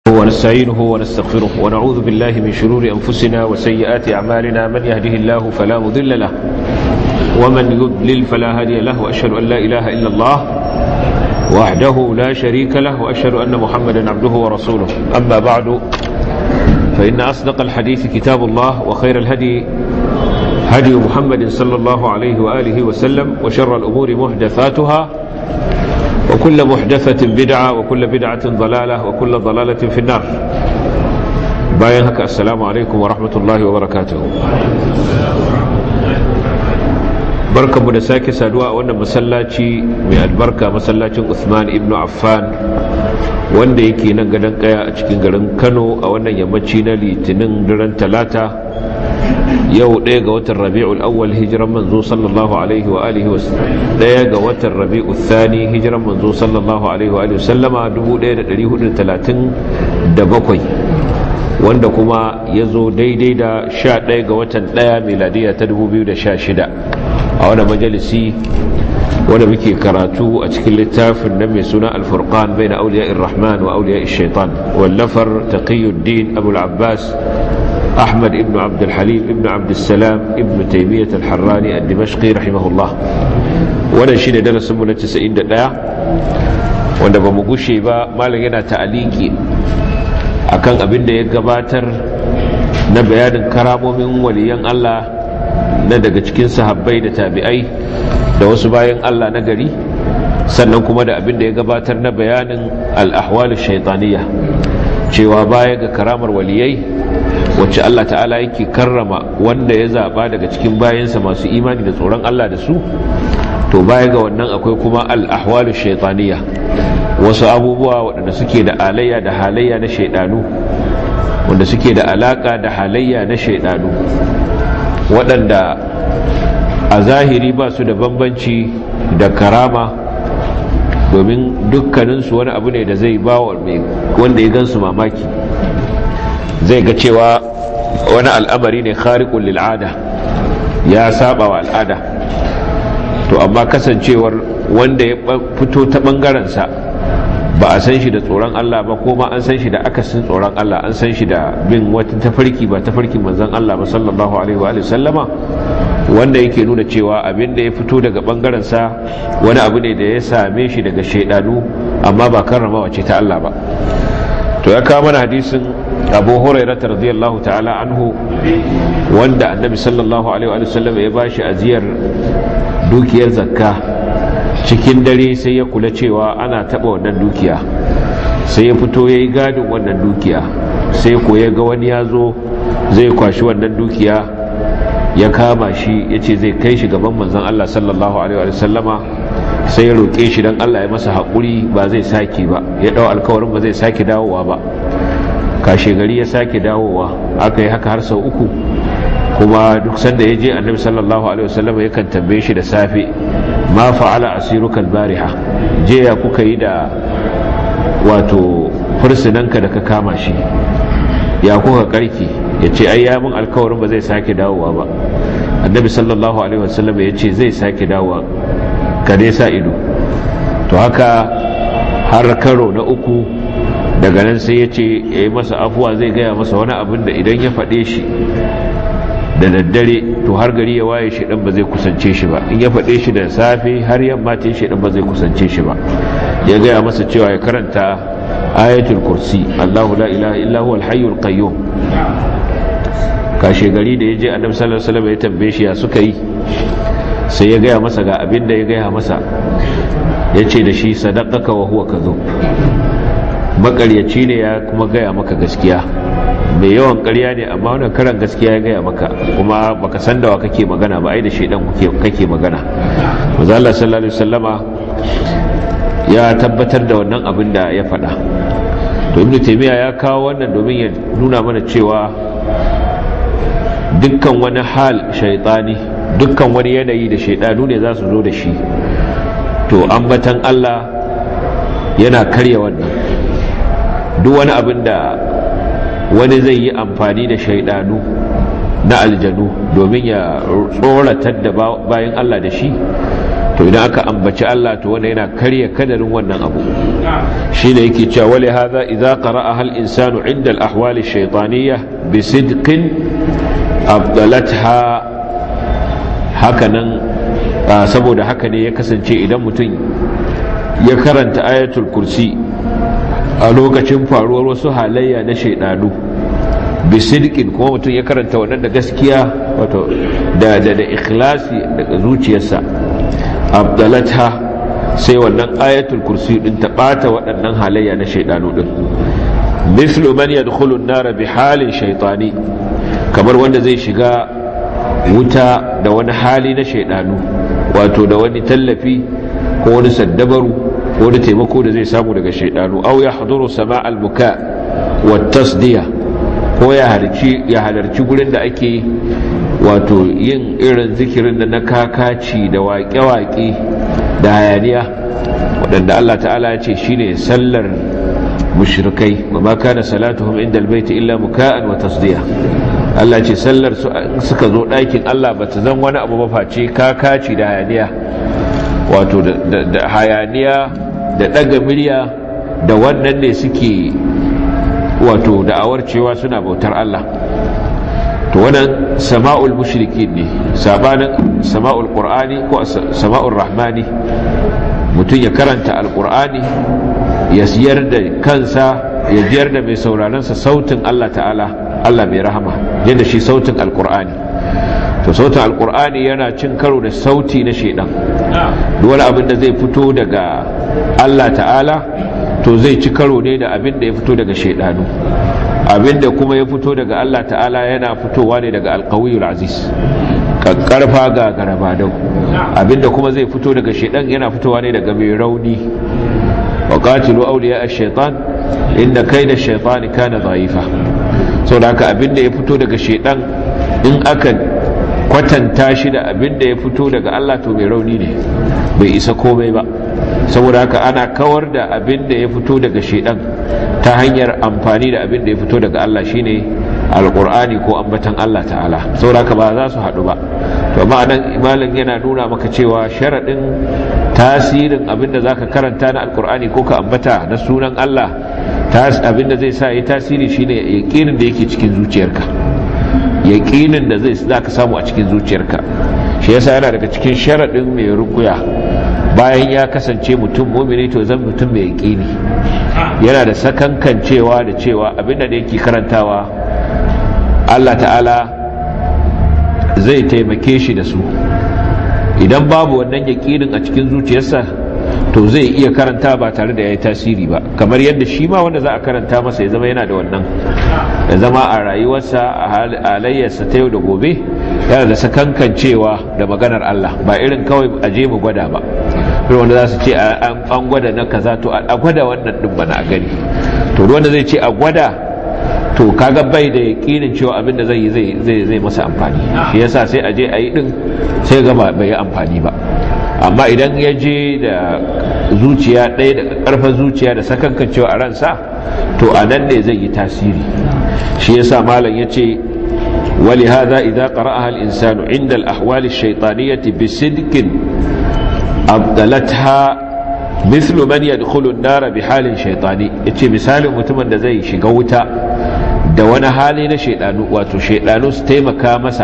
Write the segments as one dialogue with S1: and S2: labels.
S1: ونستعينه ونستغفره ونعوذ بالله من شرور أنفسنا وسيئات أعمالنا من يهده الله فلا مضل له ومن يضلل فلا هادي له وأشهد أن لا إله إلا الله وحده لا شريك له وأشهد أن محمدا عبده ورسوله أما بعد فإن أصدق الحديث كتاب الله وخير الهدي هدي محمد صلى الله عليه وآله وسلم وشر الأمور محدثاتها وكل محدثة بدعة وكل بدعة ضلالة وكل ضلالة في النار باين هكا السلام عليكم ورحمة الله وبركاته barkan mu da sake saduwa a wannan masallaci mai albarka masallacin Uthman ibn Affan wanda yake nan gadon kaya a cikin garin Kano a wannan yammaci na litinin daren talata yau ɗaya ga watan rabi'ul awwal hijiran manzo sallallahu alaihi wa alihi ɗaya ga watan rabi'ul thani hijiran manzo sallallahu alaihi wa alihi sallama 1437 wanda kuma ya zo daidai da 11 ga watan ɗaya miladiya ta 2016 a wani majalisi wanda muke karatu a cikin littafin nan mai suna alfurqan bai na auliya rahman wa auliya shaitan wallafar taqiyuddin abul abbas أحمد ابن عبد الحليم ابن عبد السلام ابن تيمية الحراني الدمشقي رحمه الله وانا شين درس من التسعين دقاء وانا بمقوشي با مالا ينا تعليقي akan abin da ya gabatar na bayanin karamomin waliyan Allah na daga cikin sahabbai da tabi'ai da wasu bayan Allah na gari sannan kuma da abin da ya gabatar na bayanin al-ahwal shaitaniya cewa baya ga karamar waliyai wacce Allah ta'ala yake karrama wanda ya zaba daga cikin bayansa masu imani da tsoron Allah da su to baya ga wannan akwai kuma al-ahwalu shaytaniya wasu abubuwa waɗanda suke da alayya da halayya na shaidanu wanda suke da alaka da halayya na shaidanu waɗanda a zahiri ba su da bambanci da karama domin dukkaninsu wani abu ne da zai ba wanda ya gansu mamaki zai ga cewa wani al'amari ne khariqul lil'ada ya saba wa al'ada to amma kasancewar wanda ya fito ta bangarensa ba a san shi da tsoron Allah ba ko ma an san shi da akasin tsoron Allah an san shi da bin wata tafarki ba tafarkin manzon Allah ba sallallahu alaihi wa sallama wanda yake nuna cewa abin da ya fito daga bangarensa wani abu ne da ya same shi daga shaidanu amma ba karramawa ce ta Allah ba to ya kawo mana hadisin abu hurairata radiyallahu ta'ala anhu wanda annabi sallallahu alaihi wa sallam ya bashi ajiyar dukiyar zakka cikin dare sai ya kula cewa ana taba wannan dukiya sai ya fito ya yi gadin wannan dukiya sai ko ya ga wani ya zo zai kwashi wannan dukiya ya kama shi ya ce zai kai shi gaban manzan Allah sallallahu alaihi wa sallama sai ya roƙe shi don Allah ya masa haƙuri ba zai sake ba ya ɗau alkawarin ba zai sake dawowa ba kashe gari ya sake dawowa aka yi haka har sau uku kuma duk sanda ya je annabi sallallahu alaihi wasallam yakan tambaye shi da safe ma fa'ala asiruka bariha je ya kuka yi da wato fursunanka da ka kama shi ya kuka karki ya ce ai ya mun alkawarin ba zai sake dawowa ba annabi sallallahu alaihi wasallam ya ce zai sake dawowa ka dai sa ido to haka har karo na uku daga nan sai ya ce ya yi masa afuwa zai gaya masa wani abin da idan ya faɗe shi da daddare to har gari ya waye shi ba zai kusance shi ba in ya faɗe shi da safe har yamma ta shi ba zai kusance shi ba ya gaya masa cewa ya karanta ayatul kursi Allahu la ilaha illa huwa al-hayyul qayyum kashe gari da ya je annabi sallallahu alaihi wasallam ya tambaye shi ya suka yi sai ya gaya masa ga abin da ya gaya masa ya ce da shi sadaqaka wa huwa kadhub makaryaci ne ya kuma gaya maka gaskiya mai yawan karya ne amma wannan karan gaskiya ya gaya maka kuma baka san da wa kake magana ba ai da shedan kake magana manzo Allah sallallahu alaihi wasallama ya tabbatar da wannan abin da ya faɗa to ibnu taymiya ya kawo wannan domin ya nuna mana cewa dukkan wani hal shaytani dukkan wani yanayi da shaidanu ne za su zo da shi to ambatan Allah yana karya wannan duk wani abin da wani zai yi amfani da shaidanu na aljanu domin ya tsoratar da bayan Allah da shi to idan aka ambaci Allah to wanda yana karya kadarin wannan abu shine yake cewa wali hadha idza qara'a hal insanu 'inda al-ahwal ash-shaytaniyah bi sidqin afdalatha hakanan saboda haka ne ya kasance idan mutum ya karanta ayatul kursi a lokacin faruwar wasu halayya na shaidanu bisidkin kuma mutum ya karanta wannan da gaskiya wato da da da ikhlasi daga zuciyarsa abdalata sai wannan ayatul kursi din ta bata waɗannan halayya na shaidanu din mislu man yadkhulu an-nar bi halin shaytani kamar wanda zai shiga wuta da wani hali na shaidanu wato da wani tallafi ko wani saddabaru ko wani taimako da zai samu daga shaidanu aw yahduru sama' al-buka wa tasdiya ko ya halarci ya halarci gurin da ake wato yin irin zikirin da na kakaci da waƙe-waƙe da hayaniya waɗanda Allah ta'ala ya ce shine sallar mushrikai wa ma kana salatuhum inda albayti illa muka'an wa tasdiya Allah ce sallar suka zo ɗakin Allah ba ta zan wani abu ba face kakaci da hayaniya wato da hayaniya da ɗaga murya da wannan ne suke wato da'awar cewa suna bautar Allah to wannan sama'ul mushrikin ne sabanin sama'ul qur'ani ko sama'ul rahmani mutum ya karanta alqur'ani ya siyar da kansa ya jiyar da mai sauraronsa sautin Allah ta'ala Allah mai rahama yadda shi sautin alqur'ani to sautin alqur'ani yana cin karo da sauti na shedan duk wani abin da zai fito daga Allah ta'ala to zai ci karo ne da abin da ya fito daga shaidanu abin da kuma ya fito daga Allah ta'ala yana fitowa ne daga alkawiyul aziz karfa ga garabadau abin da kuma zai fito daga shaidan yana fitowa ne daga mai rauni wa qatilu awliya ash-shaytan inda kayda ash-shaytani kana dha'ifa saboda haka abin da ya fito daga shaidan in aka kwatanta shi da abin da ya fito daga Allah to mai rauni ne bai isa komai ba saboda haka ana kawar da abin da ya fito daga shedan ta hanyar amfani da abin da ya fito daga Allah shine alqur'ani ko ambatan Allah ta'ala saboda haka ba za su haɗu ba to amma nan imalin yana nuna maka cewa sharadin tasirin abin da zaka karanta na alqur'ani ko ka ambata na sunan Allah abin da zai sa yi tasiri shine yaqinin da yake cikin zuciyarka yaqinin da zai zaka samu a cikin zuciyarka shi yasa yana daga cikin sharadin mai rukuya bayan ya kasance mutum mumini to zan mutum mai yaƙini yana da sakankan cewa da cewa abinda da yake karantawa Allah ta'ala zai taimake shi da su idan babu wannan yaƙinin a cikin zuciyarsa to zai iya karanta ba tare da ya yi tasiri ba kamar yadda shi ma wanda za a karanta masa ya zama yana da wannan ya zama a rayuwarsa a halayyarsa ta yau da gobe yana da sakankan cewa da maganar Allah ba irin kawai a je mu gwada ba wanda za su ce an gwada na kaza to a gwada wannan din bana a gani to wanda zai ce a gwada to kaga bai da yakinin cewa abin da zai yi zai zai masa amfani shi yasa sai a je a yi din sai ga bai yi amfani ba amma idan ya je da zuciya ɗaya da ƙarfin zuciya da sakankan cewa a ransa to a nan ne zai yi tasiri shi yasa malam ya ce ولهذا إذا قرأها الإنسان عند الأحوال الشيطانية بصدق أبدلتها مثل من يدخل النار بحال شيطاني yace misalin mutumin da zai shiga wuta da wani hali na shaidanu wato shaidanu su taimaka masa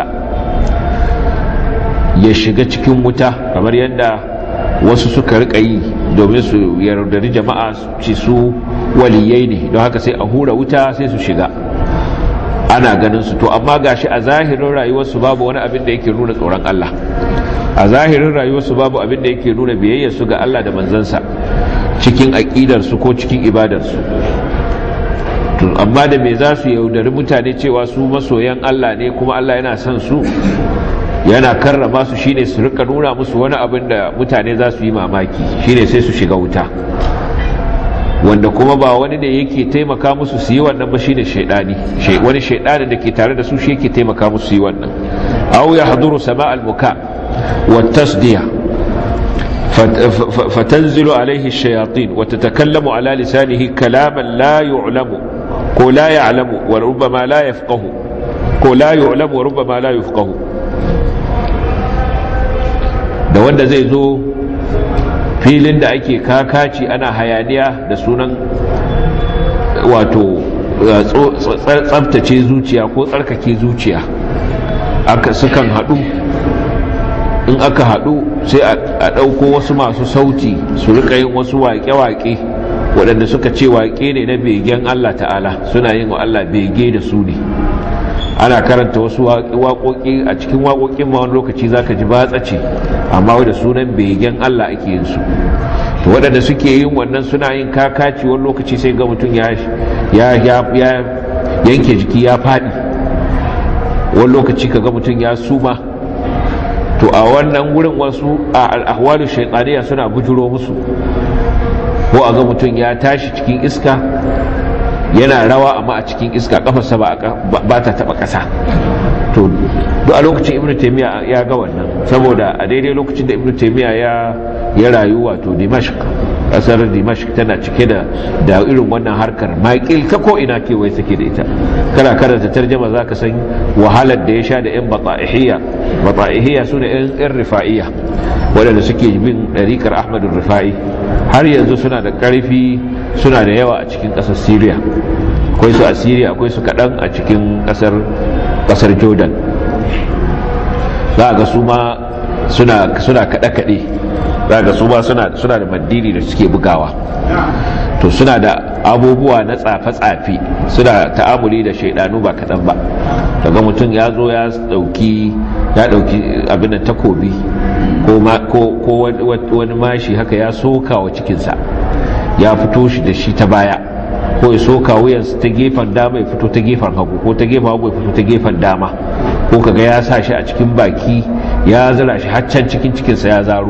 S1: ya shiga cikin wuta kamar yadda wasu suka rika yi domin su yardari jama'a ci su waliyai ne don haka sai a hura wuta sai su shiga ana ganin su to amma gashi a zahirin rayuwarsu babu wani abin da yake nuna tsoron Allah a zahirin rayuwarsu babu abin da yake nuna biyayyar su ga Allah da manzansa cikin aqidar su ko cikin ibadar su to amma da me za su yaudari mutane cewa su masoyan Allah ne kuma Allah yana son su yana karrama su shine su rika nuna musu wani abin da mutane za su yi mamaki shine sai su shiga wuta wanda kuma ba wani da yake taimaka musu su yi wannan ba shine shaidani wani shaidani da ke tare da su shi yake taimaka musu su yi wannan aw yahduru sama' al-buka wa tasdiya fatanzilu alayhi ash-shayatin wa tatakallamu ala lisanihi kalaman la yu'lamu ko la ya'lamu wa rubbama la yafqahu ko la yu'lamu wa rubbama la yafqahu da wanda zai zo filin da ake kakaci ana hayaniya da sunan wato tsabtace zuciya ko tsarkake zuciya aka sukan haɗu in aka haɗu sai a ɗauko wasu masu sauti su rika yin wasu waƙe-waƙe waɗanda suka ce waƙe ne na begen Allah ta'ala suna yin wa Allah bege da su ne ana karanta wasu waƙoƙi a cikin waƙoƙin ma wani lokaci za ka ji batsa ce amma da sunan begen Allah ake yin su to waɗanda suke yin wannan suna yin kakaci wani lokaci sai ga mutum ya yanke jiki ya faɗi wani lokaci ka ga mutum ya suma to a wannan wurin wasu a al'ahwalu shaitaniya suna bujuro musu ko a ga mutum ya tashi cikin iska yana rawa amma a cikin iska kafarsa ba ta taba kasa to duk a lokacin ibnu taymiya ya ga wannan saboda a daidai lokacin da ibnu taymiya ya ya rayu wato dimashq kasar dimashq tana cike da da irin wannan harkar maƙil ta ko ina kewaye take da ita kana karanta tarjama zaka san wahalar da ya sha da yan bata'ihiyya bata'ihiyya sune yan rifa'iyya waɗanda suke bin ɗariƙar ahmadu rifa'i har yanzu suna da ƙarfi suna da yawa a cikin ƙasar syria akwai su a syria akwai su kaɗan a cikin ƙasar jordan za a ga su ma suna kaɗe-kaɗe za ga su ma suna da mandiri da suke bugawa to suna da abubuwa na tsafe-tsafe suna ta'amuli da shaidanu ba kaɗan ba daga mutum ya zo ya ɗauki ya ɗauki abin da takobi ko wani mashi haka ya soka wa cikinsa ya fito shi da shi ta baya ko ya soka wuyansa ta gefen dama ya fito ta gefen hagu ko ta gefen hagu ya fito ta gefen dama ko kaga ya sa shi a cikin baki ya zira shi haccan cikin cikinsa ya zaro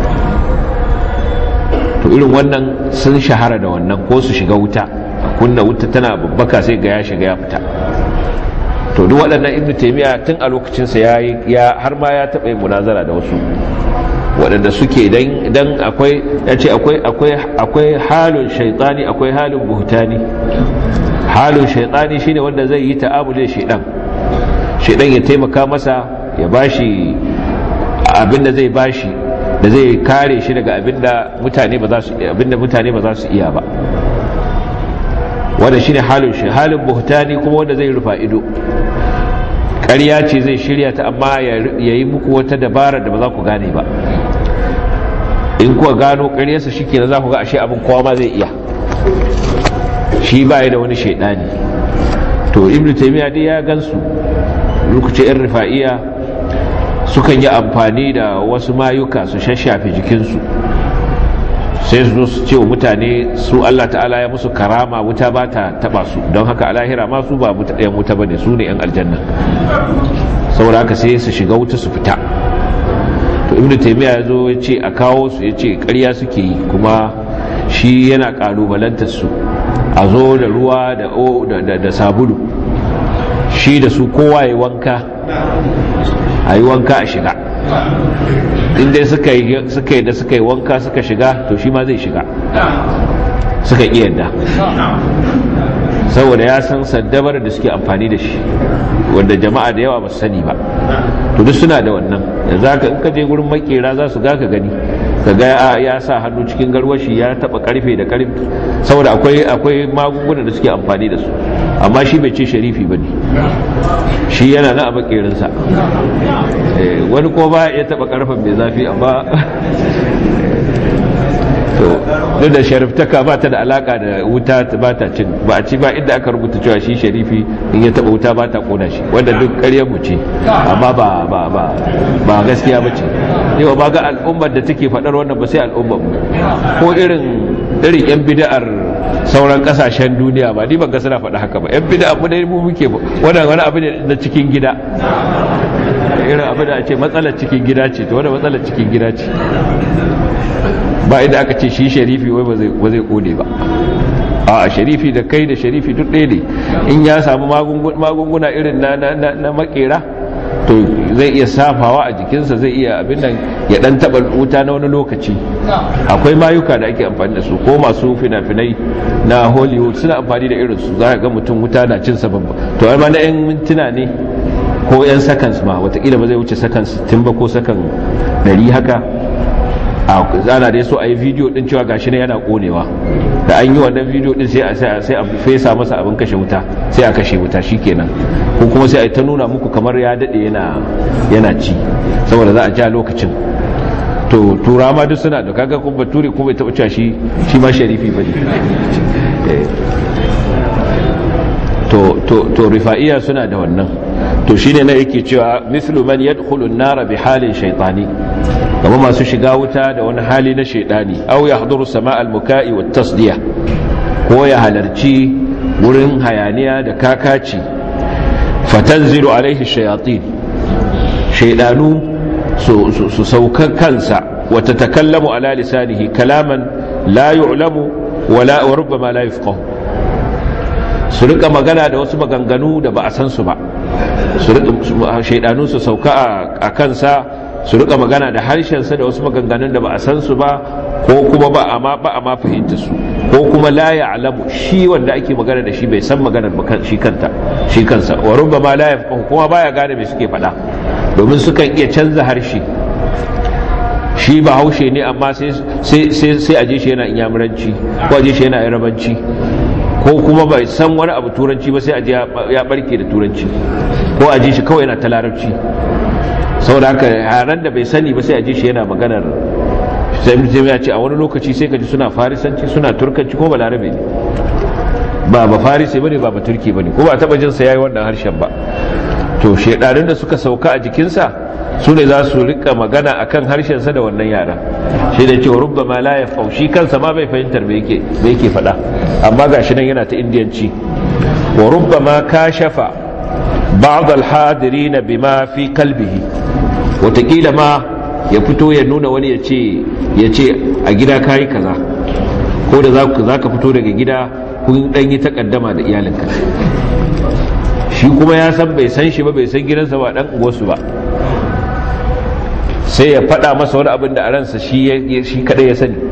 S1: to irin wannan sun shahara da wannan ko su shiga wuta kunna wuta tana babbaka sai ga ya shiga ya fita to duk waɗannan ibnu taymiya tun a lokacinsa ya ya har ma ya taɓa yin munazara da wasu waɗanda suke dan dan akwai ya ce akwai akwai akwai halin shaytani akwai halin buhtani halin shaytani shine wanda zai yi ta'amuli da shaydan shaydan ya taimaka masa ya bashi abinda zai bashi da zai kare shi daga abinda mutane ba za su abinda mutane ba za su iya ba wanda shine halin shi halin buhtani kuma wanda zai rufa ido ƙarya ce zai shirya ta amma ya yi muku wata dabara da ba za ku gane ba in kuwa gano ƙaryarsa shi ke za ku ga ashe abin kowa ma zai iya shi ba da wani shaidani to ibn taymiya dai ya gansu lokacin yan rifa'iya sukan yi amfani da wasu mayuka su shashafe jikinsu sai su zo su ce wa mutane su Allah ta'ala ya musu karama wuta ba ta taba su don haka a lahira ma su ba ɗayan wuta ba ne su ne 'yan aljanna saboda haka sai su shiga wuta su fita to ibnu taymiya ya zo ya ce a kawo su ya ce ƙarya suke yi kuma shi yana ƙalubalantar su a zo da ruwa da sabulu shi da su kowa ya wanka a yi wanka a shiga inda suka yi da suka yi wanka suka shiga to shi ma zai shiga suka iya yadda saboda ya san saddabar da suke amfani da shi wanda jama'a da yawa ba su sani ba to duk suna da wannan da za ka in ka je gurin makera za su ga ka gani ka ga ya sa hannu cikin garwashi ya taba karfe da karfe saboda akwai akwai magungunan da suke amfani da su amma shi bai ce sharifi bane shi yana na a makerinsa wani ko ba ya taba karfen mai zafi amma to duk da shariftaka ba ta da alaka da wuta ba ta cin ba a ci ba inda aka rubuta cewa shi sharifi in ya taba wuta ba ta kona shi wanda duk ƙaryar mu ce amma ba ba ba ba gaskiya ba ce yau ba ga al'ummar da take faɗar wannan ba sai al'ummar mu ko irin irin yan bid'ar sauran kasashen duniya ba ni ban ga suna faɗa haka ba yan bid'a mu dai mu muke wannan wani abu ne na cikin gida irin abu da ce matsalar cikin gida ce to wannan matsalar cikin gida ce ba inda aka ce shi sharifi wai ba zai kone ba a sharifi da kai da sharifi duk ɗaya ne in ya samu magunguna irin na makera to zai iya safawa a jikinsa zai iya abin nan ya dan taba wuta na wani lokaci akwai mayuka da ake amfani da su ko masu fina-finai na hollywood suna amfani da irin su za ga mutum wuta na cin sabon to ai ma na yan mintuna ne ko yan seconds ma watakila ba zai wuce seconds 60 ba ko sakan 100 haka a zana da so a yi bidiyo din cewa gashi ne yana konewa da an yi wannan bidiyo din sai a sai a fesa masa abin kashe wuta sai a kashe wuta shikenan ko kuma sai a ta nuna muku kamar ya dade yana yana ci saboda za a ja lokacin to tura ma duk suna da kaga kuma bature ko bai taba cewa shi shi ma sharifi bane to to to rifa'iya suna da wannan to shine na yake cewa mislu man yadkhulu an-nar bi halin shaytani kamar masu shiga wuta da wani hali na shaydani aw yahduru sama' al-muka'i wat tasdiya ko ya halarci wurin hayaniya da kakaci fatanzilu alaihi shayatin shaydanu su sauka kansa wata takallamu ala lisanihi kalaman la yu'lamu wala wa rubbama la yafqahu su rika magana da wasu maganganu da ba a san su ba su rika shaidanu su sauka a kansa su rika magana da harshensa da wasu maganganun da ba a san su ba ko kuma ba a ma ba a ma fahimta su ko kuma la ya'lamu shi wanda ake magana da shi bai san maganar ba shi kanta shi kansa wa rubbama la yafqahu kuma baya gane me suke faɗa domin sukan iya canza harshe shi ba haushe ne amma sai a je shi yana inyamuranci ko a je shi yana yarabanci ko kuma bai san wani abu turanci ba sai a je ya barke da turanci ko a je shi kawai yana ta larabci saboda haka yaran da bai sani ba sai a je shi yana maganar sai mutum ya ce a wani lokaci sai ka ji suna farisanci suna turkanci ko ba larabe ne ba ba farisi bane ba ba turki bane ko ba taba jin sa yayi wannan harshen ba to shedarin da suka sauka a jikinsa su ne za su rika magana akan harshensa da wannan yaran shi da cewa rubba ma la yafau shi kansa ma bai fahimtar me yake me yake faɗa amma gashi nan yana ta indiyanci wa rubba ma kashafa ba'd al-hadirin bima fi qalbihi wataƙila ma ya fito ya nuna wani ya ce ya ce a gida kayi kaza ko da za ka fito daga gida kun ɗan yi takaddama da iyalinka shi kuma ya san bai san shi ba bai san gidansa ba ɗan uwarsu ba sai ya faɗa masa wani abin da a ransa shi kaɗai ya sani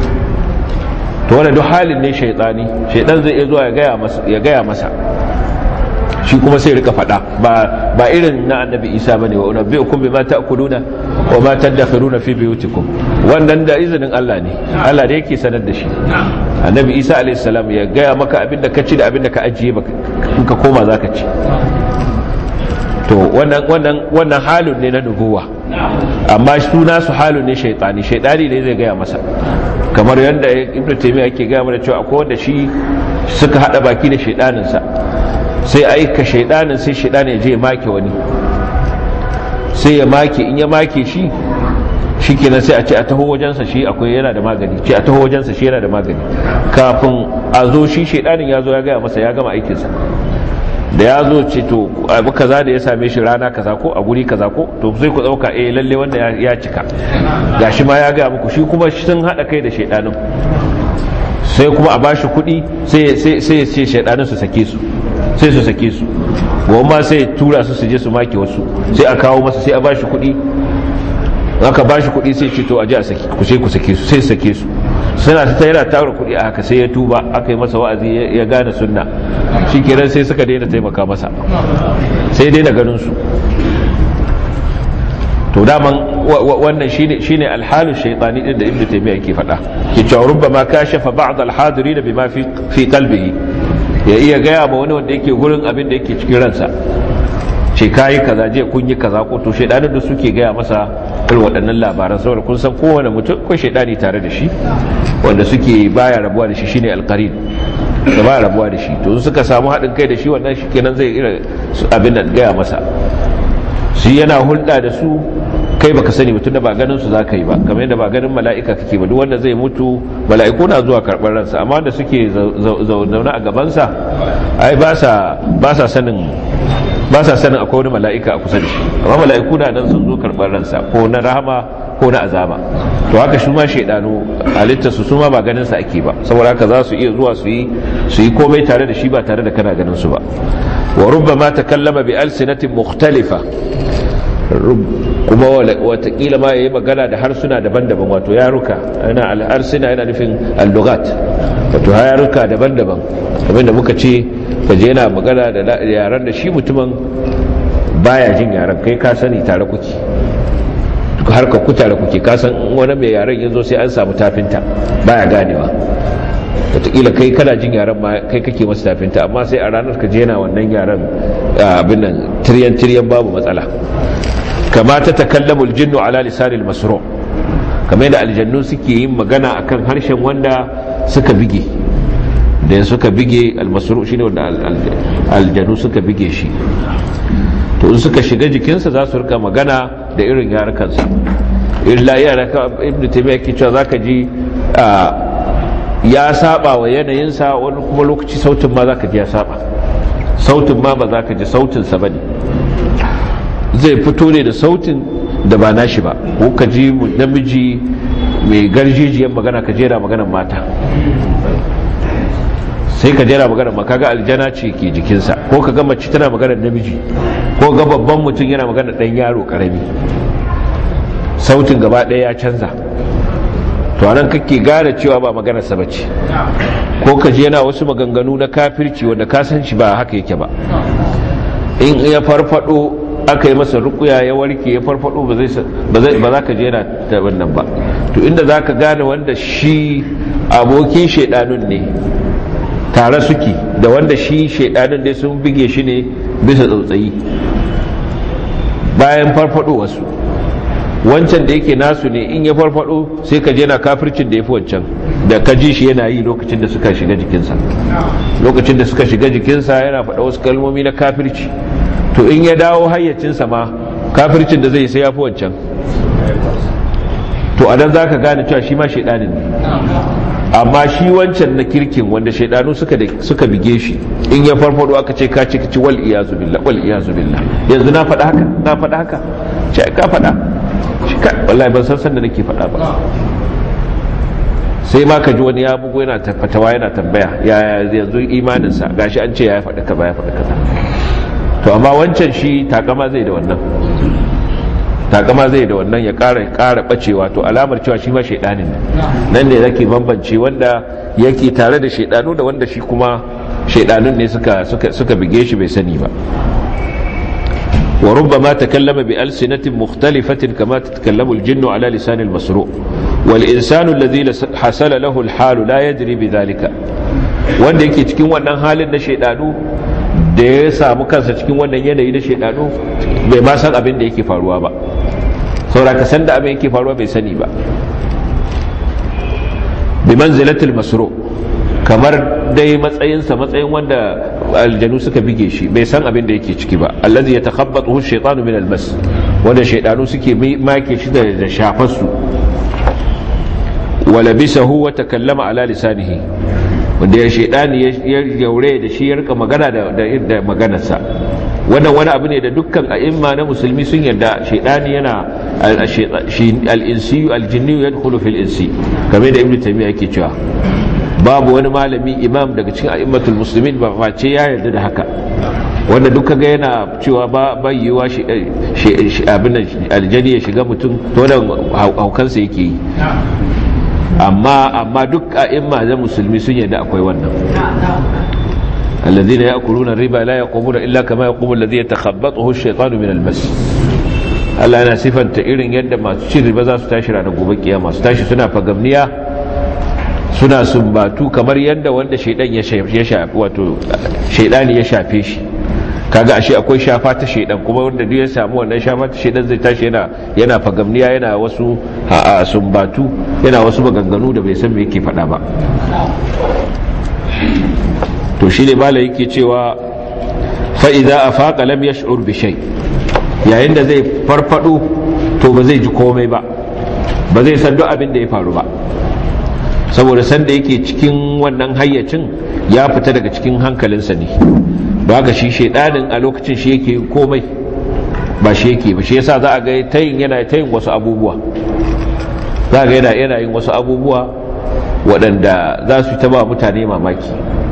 S1: to wani duk halin ne shaidani shaidan zai iya zuwa ya gaya masa shi kuma sai rika faɗa ba irin na annabi isa ba ne wa unabbi'ukum bima ta'kuluna wa ma tadakhiruna fi buyutikum wannan da izinin Allah ne Allah da yake sanar da shi annabi isa alayhi salam ya gaya maka abin da ka ci da abin da ka ajiye baka in ka koma zaka ci to wannan wannan wannan halun ne na nubuwa amma suna su halun ne shaytani shaytani ne zai gaya masa kamar yadda ibnu taymiya yake gaya mana cewa akwai wanda shi suka hada baki da shaydanin sa sai aika shaidanin sai shaidanin ya je ya make wani sai ya make in ya make shi shi kenan sai a ce a taho wajensa shi akwai yana da magani ce a taho wajensa shi yana da magani kafin a zo shi shaidanin ya zo ya gaya masa ya gama aikinsa da ya zo ce to abu kaza da ya same shi rana kaza ko a guri kaza ko to sai ku dauka eh lalle wanda ya cika gashi ma ya gaya muku shi kuma sun hada kai da shaidanin sai kuma a bashi kuɗi sai sai sai shaidanin su sake su sai su sake su goma sai tura su su je su make wasu sai a kawo masa sai a bashi kuɗi aka bashi kuɗi sai ce to a je a sake ku sai ku sake su sai sake su suna ta yana tara kuɗi a haka sai ya tuba aka yi masa wa'azi ya gane sunna shi kenan sai suka daina taimaka masa sai daina ganin su to daman wannan shine shine alhalu shaytani din da ibnu taymiya yake faɗa ke cewa rubbama kashafa ba'd alhadirin bima fi fi qalbihi ya iya gaya ma wani wanda yake gurin abin da yake cikin ransa ce kayi kaza je kun yi kaza ko to shaidanin da suke gaya masa irin waɗannan labaran saboda kun san kowane mutum ko shaidani tare da shi wanda suke baya rabuwa da shi shine alqarin da baya rabuwa da shi to suka samu haɗin kai da shi wannan shi kenan zai irin abin da gaya masa shi yana hulɗa da su kai baka sani mutum da ba ganin su zaka yi ba kamar yadda ba ganin mala'ika kake ba duk wanda zai mutu mala'iku na zuwa karɓar ransa amma wanda suke zaune a gabansa ai ba sa ba sa sanin ba sa sanin akwai wani mala'ika a kusa da shi amma mala'iku na nan sun zo karɓar ransa ko na rahama ko na azaba to haka shi ma shaidanu halitta su su ma ba ganin sa ake ba saboda haka za su iya zuwa su yi su yi komai tare da shi ba tare da kana ganin su ba wa rubbama takallama bi alsinatin mukhtalifa kuma watakila ma yayi magana da harsuna daban-daban wato yaruka yana al'arsina yana nufin al-lughat wato yaruka daban-daban abinda muka ce kaje yana magana da yaran da shi mutumin baya jin yaran kai ka sani tare kuke har ka kuta da kuke kasan wani mai yaren yanzu sai an samu tafinta baya ganewa wataƙila kai kana jin yaren ma kai kake masa tafinta amma sai a ranar ka je yana wannan yaren abin nan tiryan tiryan babu matsala kama ta takallamul jinnu ala lisanil masru kamar da aljannu suke yin magana akan harshen wanda suka bige da suka bige almasru shine wanda aljannu suka bige shi to in suka shiga jikinsa za su rika magana da irin yarukansa illa yaraka ibnu taymiya ke cewa zaka ji ya saba wa yanayinsa wani kuma lokaci sautin ma zaka ji ya saba sautin ma ba zaka ji sautinsa bane zai fito ne da sautin da ba nashi ba ko ka ji namiji mai garjijiyar magana ka jera maganar mata sai ka jera maganar makaga aljana ce ke jikinsa ko ka ga mace tana maganar namiji ko ga babban mutum yana maganar ɗan yaro karami sautin gaba ɗaya ya canza to anan kake gane cewa ba maganarsa ba ce ko ka ji yana wasu maganganu na kafirci wanda ka san shi ba haka yake ba in ya farfado aka yi masa rukuya ya warke ya farfado ba za ka je yana ta wannan ba to inda za ka gane wanda shi abokin shaidanun ne tare suke da wanda shi shaidanun ne sun bige shi ne bisa tsautsayi bayan farfado wasu wancan da yake nasu ne in ya farfado sai ka je na kafircin da ya fi wancan da ka ji shi yana yi lokacin da suka shiga jikinsa lokacin da suka shiga jikinsa yana faɗa wasu kalmomi na kafirci to in ya dawo hayyacinsa ma kafircin da zai sai ya fi wancan to adan za ka gane cewa shi ma shaidanin ne amma shi wancan na kirkin wanda shaidanu suka bige shi in ya farfado aka ce ka ce ka ci wal iyazu billah wal iyazu billah yanzu na faɗa haka na faɗa haka ce ka faɗa shi ka wallahi ban san san da nake faɗa ba sai ma ka ji wani ya bugu yana fatawa yana tambaya ya yanzu imaninsa gashi an ce ya faɗi kaza ya faɗi kaza to amma wancan shi takama zai da wannan takama zai da wannan ya ƙara ƙara bacewa to alamar cewa shi ma shaidanin nan ne zake bambance wanda yake tare da shaidanu da wanda shi kuma shaidanun ne suka suka suka bige shi bai sani ba وربما تكلم بألسنة مختلفة كما تتكلم الجن على لسان المسروق والإنسان الذي حصل له الحال لا يدري بذلك wanda yake cikin wannan halin na shaidanu da ya samu kansa cikin wannan yanayi na shaidanu bai ma san abin da yake faruwa ba saboda ka san da abin yake faruwa bai sani ba bi manzilatul masru kamar dai matsayinsa matsayin wanda aljanu suka bige shi bai san abin da yake ciki ba allazi yatakhabbathu ash-shaytanu min al-mas wanda shaydanu suke make shi da shafar su wala bisahu wa takallama ala lisanihi wanda ya shaydani ya gaure da shi ya rika magana da da maganarsa wannan wani abu ne da dukkan a'imma na musulmi sun yarda shaydani yana al-insi al-jinni yadkhulu fil insi kamar da ibnu taymiya yake cewa babu wani malami imam daga cikin a'immatul muslimin ba face ya yarda da haka wanda duk kaga yana cewa ba bayyuwa shi abin aljani ya shiga mutum to da haukansa yake yi amma amma duk a'imma da musulmi sun yarda akwai wannan الذين يأكلون الربا لا يقومون إلا كما يقوم الذي يتخبطه الشيطان من المس Allah yana sifanta irin yadda masu cin riba za su tashi ranar gobe kiyama su tashi suna fagamniya suna sumbatu kamar yadda wanda shaidan ya shafi wato shaidani ya shafe shi kaga ashe akwai shafa ta shaidan kuma wanda duk ya samu wannan shafa ta shaidan zai tashi yana yana fagamniya yana wasu a sumbatu yana wasu maganganu da bai san me yake faɗa ba to shi ne malai yake cewa fa idza afaqa lam yash'ur bi shay yayin da zai farfado to ba zai ji komai ba ba zai san duk abin da ya faru ba saboda sanda yake cikin wannan hayyacin ya fita daga cikin hankalinsa ne ba ga shi shaidanin a lokacin shi yake komai ba shi yake ba shi yasa za a ga tayin yana tayin wasu abubuwa za a ga yana yana yin wasu abubuwa waɗanda za su taba mutane mamaki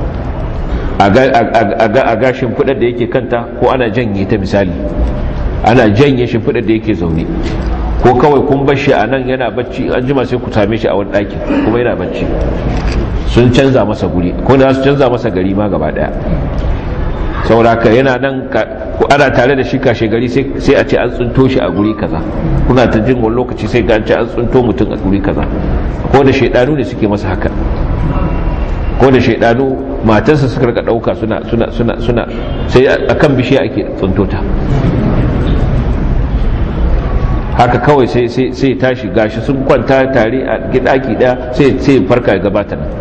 S1: a ga shimfiɗar da yake kanta ko ana janye ta misali ana janye shimfiɗar da yake zaune ko kawai kun bar shi a nan yana bacci an jima sai ku same shi a wani ɗaki kuma yana bacci sun canza masa guri ko da su canza masa gari ma gaba ɗaya sauraka yana nan ana tare da shi kashe gari sai a ce an tsunto shi a guri kaza kuna ta jin wani lokaci sai ga an ce an tsunto mutum a guri kaza ko da shaidanu ne suke masa haka ko da shaidanu matarsa suka rika dauka suna suna suna suna sai akan bishiya ake tsunto ta haka kawai sai sai sai tashi gashi sun kwanta tare a gidaki daya sai sai farka ya gabata nan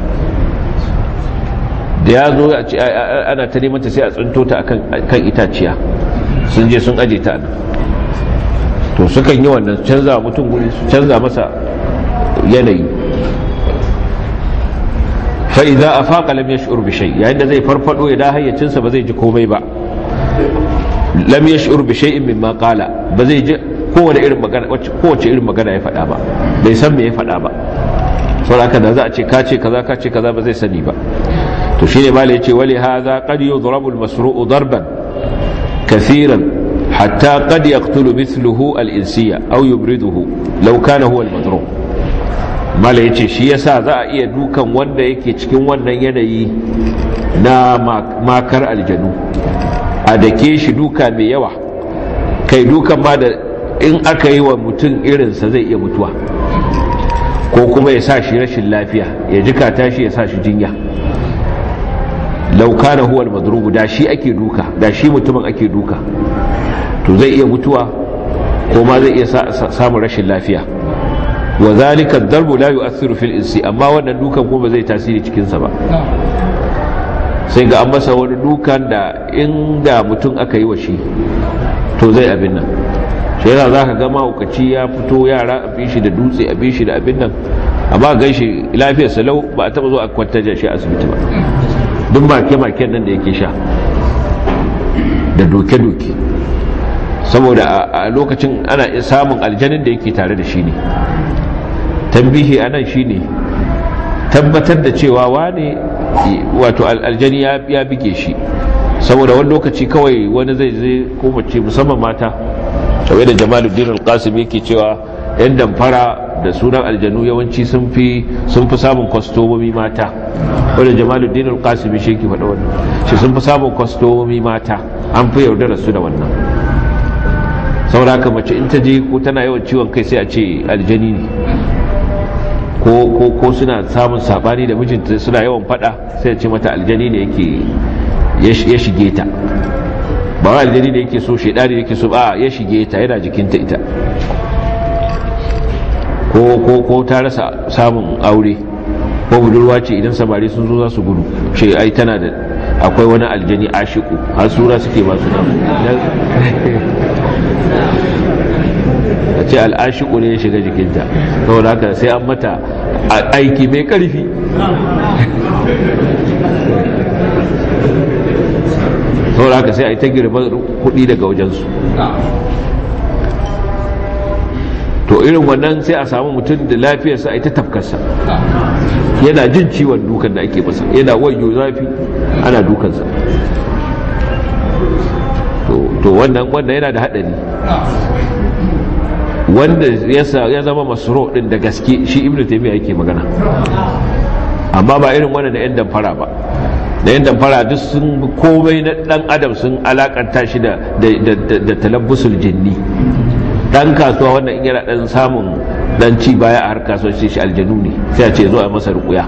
S1: da ya zo ana ta neman ta sai a tsunto ta kan itaciya sun je sun aje ta to sukan yi wannan canza mutum guri su canza masa yanayi fa idza afaqa lam yash'ur bi shay yayin da zai farfado ya da hayyacinsa ba zai ji komai ba lam yash'ur bi shay'in mimma qala ba zai ji kowace irin magana kowace irin magana ya faɗa ba bai san me ya faɗa ba saboda haka da za a ce ka ce kaza ka ce kaza ba zai sani ba to shine malai yace wali hadha qad yudrabu al-masru'u darban kaseeran hatta qad yaqtulu mithluhu al-insiya aw yubriduhu law kana huwa al-madrub malai yace shi yasa za a iya dukan wanda yake cikin wannan yanayi na makar aljanu a dake shi duka mai yawa kai dukan ma da in aka yi wa mutum irinsa zai iya mutuwa ko kuma ya sa shi rashin lafiya ya jikata shi ya sa shi jinya laukana huwal madrubu da shi ake duka da shi mutumin ake duka to zai iya mutuwa ko ma zai iya samun rashin lafiya wa zalika darbu la yu'athiru fil insi amma wannan dukan kuma zai tasiri cikin sa ba sai ga an masa wani dukan da inda mutum aka yi wa shi to zai abin nan shi yana za ka gama ukaci ya fito yara a bi shi da dutse a bi shi da abin nan amma gan shi lafiyarsa lau ba a taba zo a kwantar shi asibiti ba duk make-maken nan da yake sha da doke-doke saboda a lokacin ana samun aljanin da yake tare da shi ne tambihi a nan shi ne tabbatar da cewa wane wato aljani ya bige shi saboda wani lokaci kawai wani zai zai ko mace musamman mata kawai da jamaluddin al-qasim yake cewa yan damfara da sunan aljanu yawanci sun fi samun kwastomomi mata wadda jamaluddin al-qasimi shi ke faɗa wannan shi sun fi samun kwastomomi mata an fi yaudara su da wannan saboda haka mace in ta je ko tana yawan ciwon kai sai a ce aljani ne ko ko ko suna samun sabani da mijinta suna yawan faɗa sai a ce mata aljani ne yake ya shige ta ba wa aljani ne yake so shaidani yake so ba ya shige ta yana jikinta ita ko ko ko ta rasa samun aure ko budurwa ce idan samari sun zo za su gudu ce ai tana da akwai wani aljani ashiku har sura suke ba su a ce al'ashiku ne ya shiga jikinta saboda haka sai an mata aiki mai karfi saboda haka sai a yi ta girman kudi daga wajensu to irin wannan sai a samu mutum da lafiyarsa a yi ta tafkarsa yana jin ciwon dukan da ake masa yana wayo zafi ana dukansa to wannan wanda yana da haɗari wanda ya zama masoro ɗin da gaske shi ibn taimiyya yake magana amma ba irin wanda da 'yan damfara ba da 'yan damfara duk sun komai na ɗan adam sun alakanta shi da talabbusul jinni dan kasuwa wanda in yana dan samun dan ci baya a har kasuwanci shi aljanu ne sai a ce zo a masa rukuya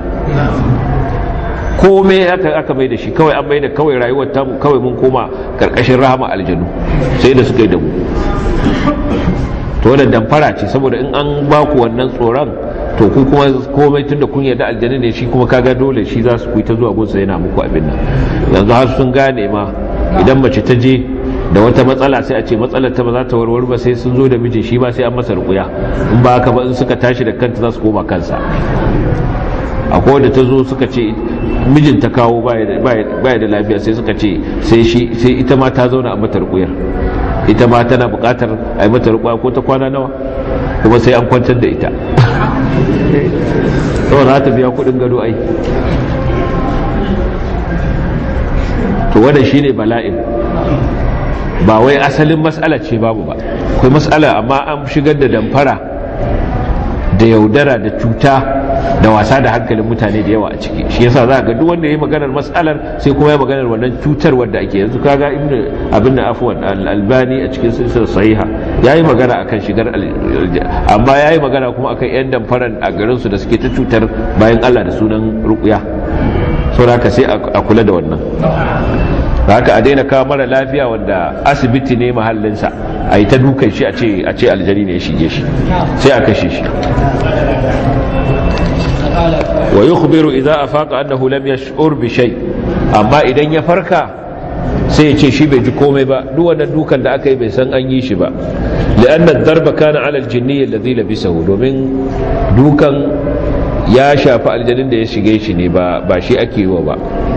S1: komai aka aka mai da shi kawai an mai da kawai rayuwar tamu kawai mun koma karkashin rahama aljanu sai da suka yi da mu to wannan damfara ce saboda in an ba ku wannan tsoron to ku kuma komai tunda kun yarda aljanu ne shi kuma kaga dole shi za su ku ta zuwa gunsa yana muku abin nan yanzu har sun gane ma idan mace ta je da wata matsala sai a ce matsalar ta ba za ta warware ba sai sun zo da miji shi ba sai an masa rukuya in ba haka ba in suka tashi da kanta za su koma kansa akwai wanda ta zo suka ce mijin ta kawo baya da lafiya sai suka ce sai shi sai ita ma ta zauna a mata rukuyar ita ma tana bukatar a yi mata rukuya ko ta kwana nawa kuma sai an kwantar da ita saboda za ta biya kudin gado ai to wannan shine bala'in ba wai asalin matsala ce babu ba akwai matsala amma an shigar da damfara da yaudara da cuta da wasa da hankalin mutane da yawa a ciki shi yasa za ga duk wanda ya yi maganar matsalar sai kuma ya maganar wannan cutar wadda ake yanzu kaga ibnu abin da afwan albani a cikin silsilar sahiha yayi magana akan shigar amma yayi magana kuma akan yan damfaran a garin su da suke ta cutar bayan Allah da sunan ruqya saboda haka sai a kula da wannan haka a daina kawo mara lafiya wanda asibiti ne mahallinsa a yi ta dukan shi a ce aljani ne ya shige shi sai a kashe shi wa yukhbiru idza afaqa annahu lam yash'ur bi shay amma idan ya farka sai ya ce shi bai ji komai ba duk wannan dukan da aka yi bai san an yi shi ba li'anna ad-darba kana 'ala al-jinni alladhi labisahu domin dukan ya shafi aljanin da ya shige shi ne ba ba shi ake yi wa ba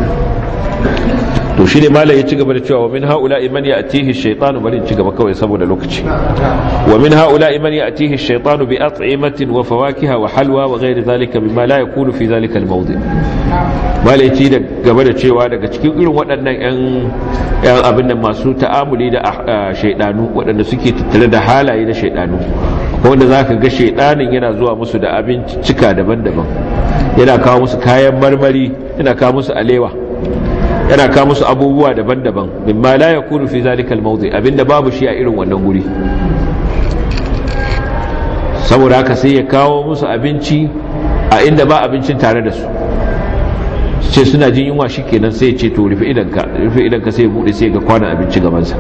S1: to shi ne malai ya ci gaba da cewa wa min haula iman ya atihi shaytanu bari ci gaba kawai saboda lokaci wa min haula iman ya atihi shaytanu bi at'imatin wa fawakiha wa halwa wa ghairi zalika mimma la yakunu fi zalika al-mawdi malai ci da gaba da cewa daga cikin irin waɗannan yan yan abin da masu ta'amuli da shaydanu waɗanda suke tattare da halaye na shaydanu wanda zaka ga shaydanin yana zuwa musu da abinci cika daban-daban yana kawo musu kayan marmari yana kawo musu alewa yana kawo musu abubuwa daban-daban mimma la yakunu fi zalika al-mawdi abinda babu shi a irin wannan guri saboda haka sai ya kawo musu abinci a inda ba abincin tare da su ce suna jin yunwa shikenan sai ya ce to rufe idanka rufe idanka sai ya bude sai ga kwanan abinci gaban sa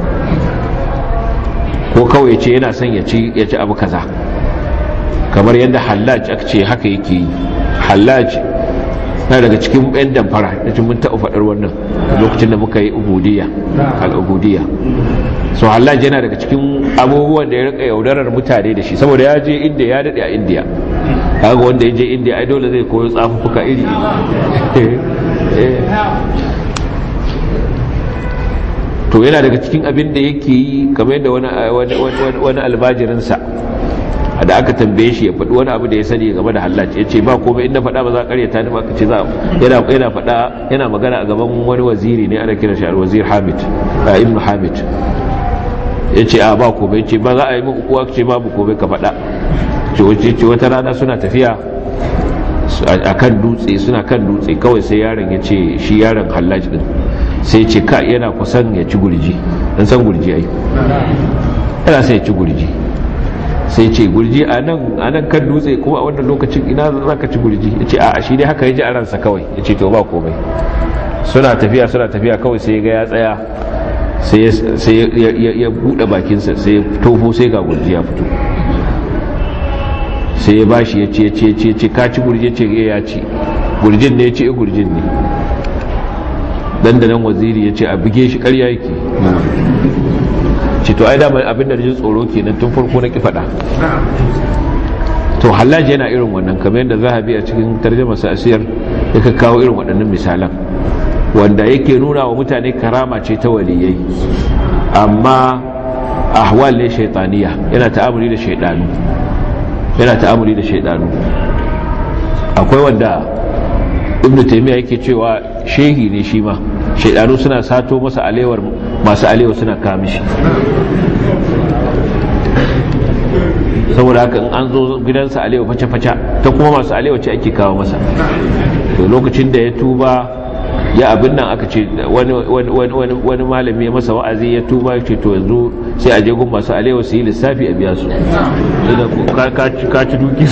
S1: ko kawai ya ce yana son ya ci ya ci abu kaza kamar yadda hallaj aka ce haka yake yi hallaj na daga cikin yan damfara da cin mun taɓa faɗar wannan lokacin da muka yi ubudiyya al'ubudiyya so hallaj yana daga cikin abubuwan da ya rika yaudarar mutane da shi saboda ya je inda ya daɗe a indiya kaga wanda ya je indiya ai dole zai koyo tsafuka iri to yana daga cikin abin da yake yi kamar yadda wani albajirinsa da aka tambaye shi ya faɗi wani abu da ya sani game da hallaci ya ce ba komai inda faɗa ba za a karyata ni ba ka ce za yana yana faɗa yana magana a gaban wani waziri ne ana kira shi wazir hamid ibnu hamid ya ce a ba komai ce ba za a yi muku kuwa ce babu komai ka faɗa ce wata rana suna tafiya a kan dutse suna kan dutse kawai sai yaron ya ce shi yaron hallaci din sai ce ka yana kusan ya ci gurji dan san gurji ai yana sai ya ci gurji sai ce gurji a nan kan dutse kuma a wannan lokacin ina za ka ci gurji ya ce a shi dai haka ya ji a ransa kawai ya ce to ba komai suna tafiya suna tafiya kawai sai ga ya tsaya sai ya buɗe bakinsa sai ya tofo sai ga gurji ya fito sai ya bashi ya ce ya ce ce ka ci gurji ya ce ya ci gurjin ne ya ce gurjin ne dandanan waziri ya ce a buge shi karya yake ce to ai damar abin da jin tsoro kenan tun farko na ki faɗa to hallaji yana irin wannan kamar yadda zahabi a cikin tarjama sa asiyar yaka kawo irin waɗannan misalan wanda yake nuna wa mutane karama ce ta waliyai amma ahwal ne shaitaniya yana ta'amuli da shaidanu yana ta'amuli da shaidanu akwai wanda ibnu taymiya yake cewa shehi ne shi ma shaidanu suna sato masa alewar masu alewa suna kamishi saboda haka in an zo gidansa alewa face-face ta kuma masu alewa ce ake kawo masa to lokacin da ya tuba ya abin nan aka ce wani malami ya masa wa'azi ya tuba ce to yanzu sai a jegun masu alewa su yi lissafi a biya su ka ci duki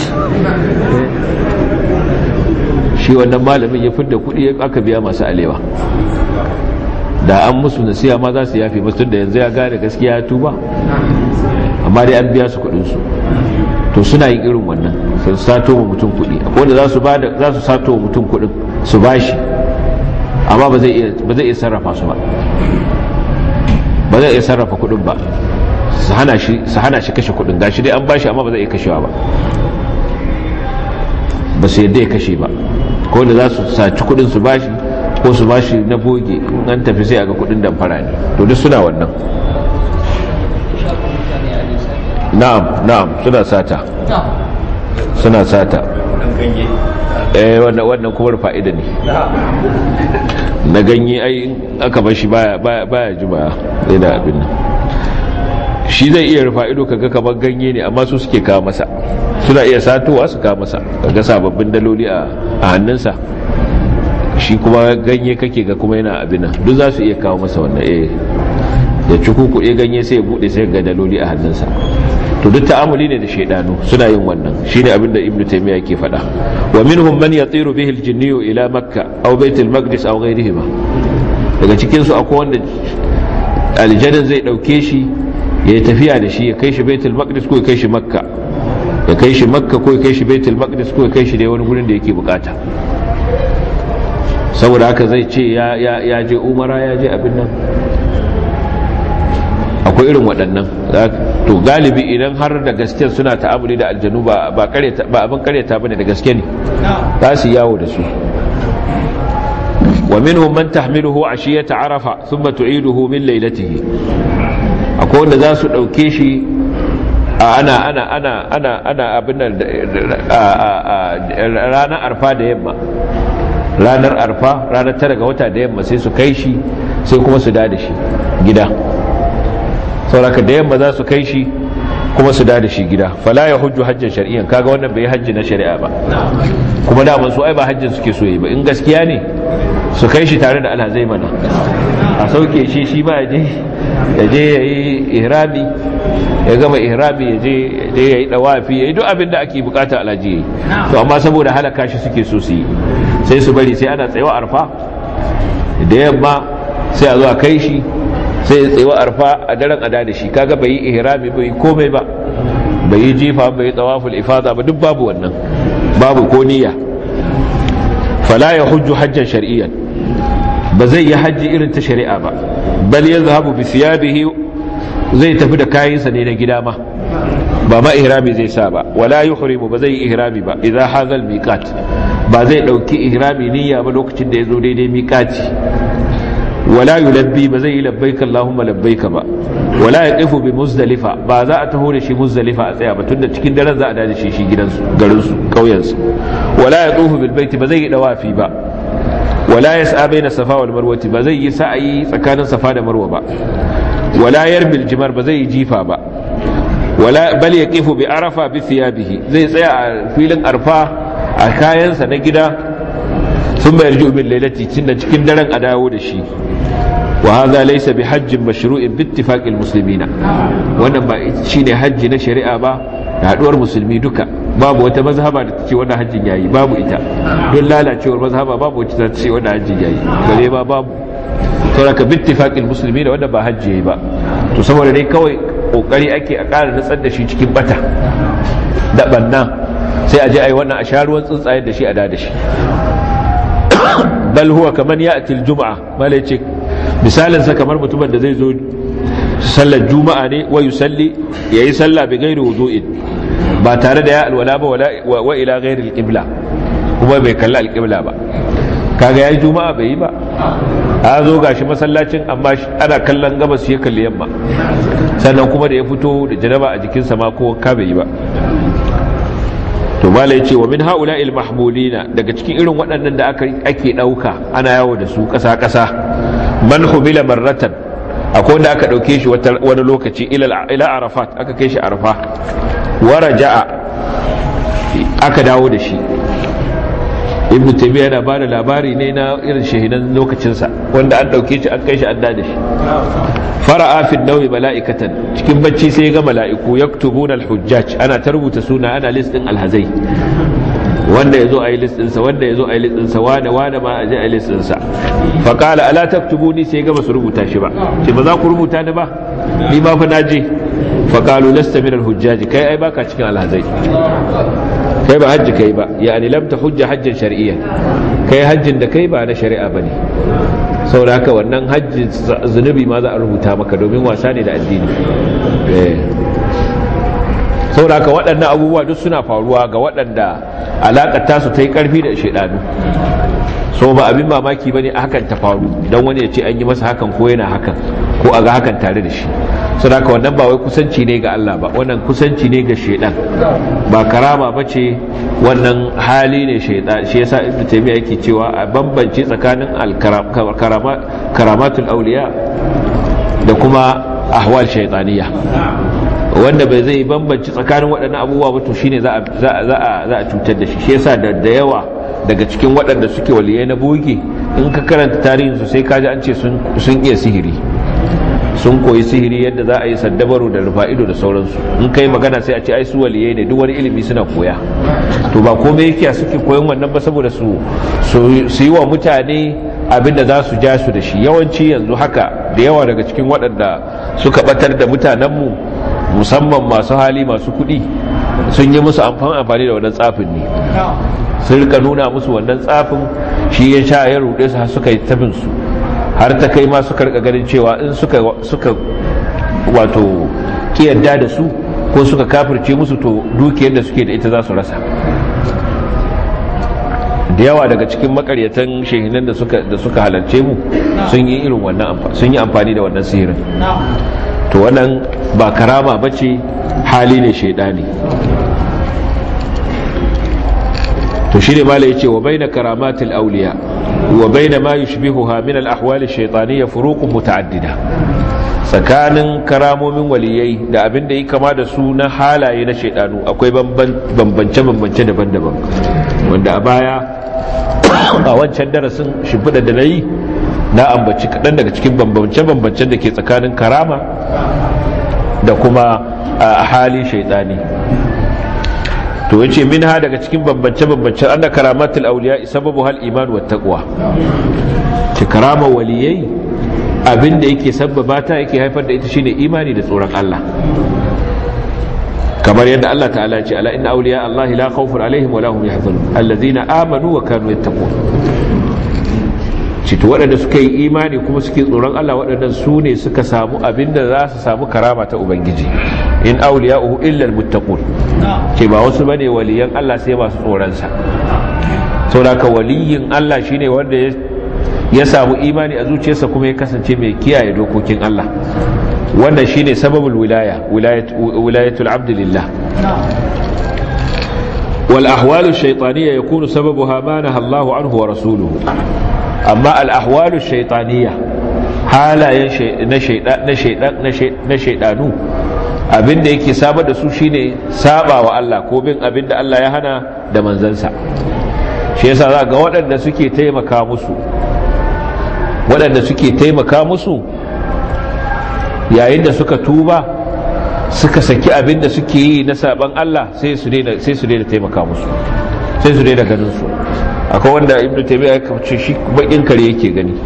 S1: shi wannan malamin ya fidda kuɗi aka biya masu alewa da an musu nasiya ma za su yafe masu da yanzu ya gane gaskiya ya tuba amma dai an biya su kuɗinsu to suna yin irin wannan sun sato wa mutum kuɗi wanda za su za su sato wa mutum kuɗin su bashi amma ba zai iya sarrafa su ba ba zai iya sarrafa kuɗin ba su hana shi kashe kuɗin gashi dai an bashi amma ba zai iya kashewa ba ba su yadda ya kashe ba ko wanda za su saci kuɗin su bashi ko su bashi na boge an tafi sai a ga kuɗin damfara ne to duk suna wannan na'am na'am suna sata suna sata eh wannan wannan kuma fa'ida ne na ganye ai aka bar shi baya baya baya juma yana abin nan shi zai iya rufa ido kaga kamar ganye ne amma su suke kawo masa suna iya satowa su kawo masa kaga sababbin daloli a hannunsa shi kuma ganye kake ga kuma yana abin nan duk za su iya kawo masa wannan eh da cukukuɗe ganye sai ya buɗe sai ga daloli a hannunsa to duk ta'amuli ne da shaidanu suna yin wannan shine abin da ibnu taymiya ke faɗa wa minhum man yatiru bihi al-jinniyu ila makka aw bait al-maqdis aw ghayrihima daga cikin su akwai wanda aljannin zai dauke shi ya tafiya da shi ya kai shi bait al-maqdis ko ya kai shi makka ya kai shi makka ko ya kai shi bait al-maqdis ko ya kai shi dai wani gurin da yake bukata saboda haka zai ce ya je umara ya je abin nan akwai irin waɗannan to galibi idan har da gaske suna ta'amuli da aljanu ba abin karyata bane da gaske ne za su yawo da su wa minhum man tahmiluhu ashiyata arafa thumma tu'iduhu min laylatihi akwai wanda za su dauke shi ana ana ana ana ana abin nan ranar arfa da yamma ranar arfa ranar tara ga wata da yamma sai su kai shi sai kuma su da shi gida sauraka da yamma za su kai shi kuma su da shi gida fala ya hujju hajjan shari'an kaga wannan bai hajji na shari'a ba kuma daman su ai ba hajjin suke so yi ba in gaskiya ne su kai shi tare da alhazai mana a sauke shi shi ba ya je ya yi ihrami ya gama ihrami ya je ya yi dawafi ya yi duk abin da ake bukata alhaji ya yi to amma saboda halaka shi suke so su yi sai su bari sai ana tsayawa arfa da yamma sai a zo a kai shi sai ya tsayawa arfa a daren ada da shi kaga bai yi ihrami bai komai ba bai yi jifa bai yi tawaful ifada ba duk babu wannan babu ko niyya fala ya hujju hajjan shar'iyyan ba zai yi hajji irin ta shari'a ba bal yazhabu bi thiyabihi zai tafi da kayansa ne na gida ma ba ma ihrami zai sa ba wala yuhrimu ba zai yi ihrami ba idza hazal miqat ba zai dauki ihrami niyya ba lokacin da yazo daidai miqati wala yulabbi ba zai yi labbaika allahumma labbaika ba wala yaqifu bi muzdalifa ba za a taho da shi muzdalifa a tsaya ba tunda cikin daren za a dace shi shi gidansu garin su kauyen su wala yatufu bil baiti ba zai yi dawafi ba wala yas'a baina safa wal marwati ba zai yi sa'ayi tsakanin safa da marwa ba wala yarbil jimar ba zai yi jifa ba wala bal yaqifu bi arafa bi thiyabihi zai tsaya a filin arfa a kayansa na gida sun bayar ji min lailati cinna cikin daren a dawo da shi wa hadha laysa bi hajjin mashru'in bi ittifaqil muslimina wannan ba shine hajji na shari'a ba da haduwar musulmi duka babu wata mazhaba da tace wannan hajjin yayi babu ita don lalacewar mazhaba babu wata ta ce wannan hajjin yayi bare ba babu saboda bi ittifaqil muslimina wannan ba hajji yayi ba to saboda dai kawai kokari ake a ƙara nutsar da shi cikin bata da banna sai a je a yi wannan a sha ruwan tsuntsaye da shi a da da shi bal huwa kaman ya'til juma'a mala yace misalin sa kamar mutumin da zai zo sallar juma'a ne wa yusalli yayi sallah bi ghairi wudu'in ba tare da ya alwala ba wa ila ghairi alqibla kuma bai kalla alqibla ba kaga yayi juma'a bai yi ba a zo gashi masallacin amma ana kallon gabas shi ya kalli yamma sannan kuma da ya fito da janaba a jikinsa ma ko ka bai yi ba to malai ce wa min haula il mahmudina daga cikin irin waɗannan da aka ake ɗauka ana yawo da su ƙasa ƙasa man humila marratan akwai wanda aka ɗauke shi wani lokaci ila arafat aka kai shi arafa wa raja'a aka dawo da shi ibnu taymiya yana bada labari ne na irin shahidan lokacinsa wanda an dauke shi an kai shi an da shi fara'a fi nawi mala'ikatan cikin bacci sai ga mala'iku yaktubuna al-hujjaj ana ta rubuta suna ana list din alhazai wanda yazo ayi list din sa wanda yazo ayi list din sa wanda wanda ma aje ayi list din sa fa qala ala taktubuni sai ga basu rubuta shi ba ce ba za ku rubuta ni ba ni ma fa naje fa qalu lasta min al-hujjaj kai ai baka cikin alhazai kai ba hajji kai ba yani lam ta hujja hajjin shar'iyya kai hajjin da kai ba na shari'a bane saboda haka wannan hajji zunubi ma za a rubuta maka domin wasa ne da addini saboda haka waɗannan abubuwa duk suna faruwa ga waɗanda alaƙar tasu ta yi ƙarfi da shaidanu so ba abin mamaki bane a hakan ta faru don wani ya ce an yi masa hakan ko yana hakan ko a ga hakan tare da shi saboda haka wannan ba wai kusanci ne ga Allah ba wannan kusanci ne ga shaidan ba karama ba ce wannan hali ne shaidan shi yasa ibnu taymiya yake cewa a bambance tsakanin karamatul auliya da kuma ahwal shaytaniya wanda bai zai bambanci tsakanin waɗannan abubuwa ba to shine za a cutar da shi shi yasa da yawa daga cikin waɗanda suke waliyai na boge in ka karanta tarihinsu sai kaji an ce sun iya sihiri sun koyi sihiri yadda za a yi saddabaru da rufa'ido da sauransu in kai magana sai a ce ai su waliyai ne duk wani ilimi suna koya to ba komai yake suke koyon wannan ba saboda su su yi wa mutane abinda za su ja su da shi yawanci yanzu haka da yawa daga cikin waɗanda suka batar da mutanenmu musamman masu hali masu kuɗi sun yi musu amfani da wannan tsafin ne sun rika nuna musu wannan tsafin shi ya sha ya ruɗe su har suka yi tabin su har ta kai ma suka rika ganin cewa in suka suka wato kiyarda da su ko suka kafirce musu to dukiyar da suke da ita za su rasa da yawa daga cikin makaryatan shehinan da suka da suka halarce mu sun yi irin wannan sun yi amfani da wannan sihirin to wannan ba karama bace hali ne shaidani to shine mala yace wa baina karamatil awliya wa baina ma yushbihuha min al ahwal ash shaytaniyya furuqun muta'addida tsakanin karamomin waliyai da abin da yi kama da su na halaye na shaidanu akwai bambance bambance daban-daban wanda a baya a wancan darasin shimfiɗa da na yi na ambaci kaɗan daga cikin bambance-bambancen da ke tsakanin karama da kuma a hali shaidani to yace min ha daga cikin bambance-bambancen anna karamatul auliya sababu hal iman wa taqwa ci karama waliyai abinda yake sabbaba ta yake haifar da ita shine imani da tsoron Allah kamar yadda Allah ta'ala ce ala inna awliya Allah la khawfun alaihim wa lahum yahzanun allazina amanu wa kanu yattaqun cito waɗanda suka yi imani kuma suke tsoron Allah waɗannan su ne suka samu abinda za su samu karama ta ubangiji in awliya'uhu illa almuttaqun ce ba wasu bane waliyan Allah sai masu tsoron sa saboda waliyin Allah shine wanda ya samu imani a zuciyarsa kuma ya kasance mai kiyaye dokokin Allah wannan shine sababul wilaya wilayatul abd lillah wal ahwalu shaytaniyya yakunu sababuha ma naha Allahu anhu wa rasuluhu amma al ahwalu shaytaniyya halayen na shaydan na shaydan na shaydanu abinda yake sabar da su shine saba wa Allah ko bin abinda Allah ya hana da manzansa shi yasa za ga waɗanda suke taimaka musu waɗanda suke taimaka musu yayin da suka tuba suka saki abin da suke yi na saban Allah sai su daina sai su daina taimaka musu sai su daina ganin su akwai wanda ibnu taymiya ya kace shi bakin kare yake gani